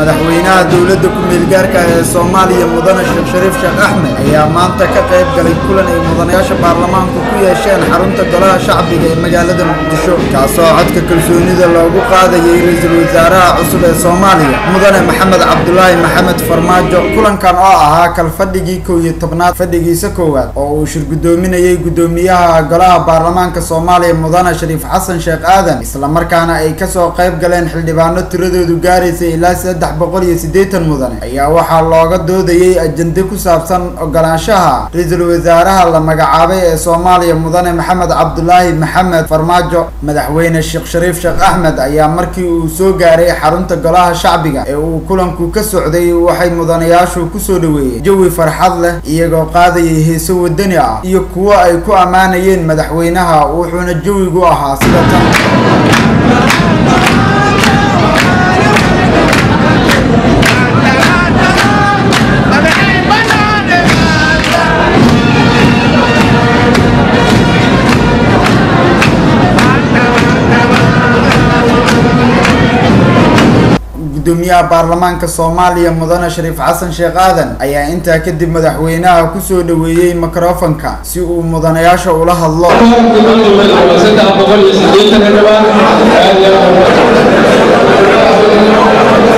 madaxweynaha dowladda ku-meelgaarka ee soomaaliya mudane sheekh shariif sheekh axmed ayaa maanta ka qayb galay kulan ay mudanayaasha baarlamaanku ku yeesheen xarunta golaha shacbiga ee magaalada muqdisho kaasoo codka kalsoonida loogu qaadayay ra-iisul wasaaraha cusub ee soomaaliya mudane maxamed cabdulaahi maxamed farmaajo kulankan oo ahaa kalfadhigii kow iyo tobnaad fadhigiisa koowaad oo uu shirgudoominayay guddoomiyaha golaha baarlamaanka soomaaliya mudane shariif xasan sheekh aadan islamarkaana ay kasoo qayb galeen xildhibaano tiradoodu gaaraysa ilaa saddex boqol iyo siddeetan mudane ayaa waxaa looga doodayay ajende ku saabsan ogolaanshaha ra-iisul wasaaraha la magacaabay ee soomaaliya mudane maxamed cabdulaahi maxamed farmaajo madaxweyne sheekh shariif sheekh axmed ayaa markii uu soo gaaray xarunta golaha shacbiga ee uu kulanku ka socday waxay mudanayaashu kusoo dhaweeyeen jawi farxad leh iyagoo qaadayay heeso wadani ah iyo kuwo ay ku ammaanayeen madaxweynaha wuxuuna jawigu ahaa sida tan gudoomiyaha baarlamaanka soomaaliya mudane shariif xasan sheekh aadan ayaa intaa kadib madaxweynaha kusoo dhaweeyey mikrofonka si uu mudanayaasha ula hadlo saddex boqol iyo sideetan xildhibaan aad iyo aad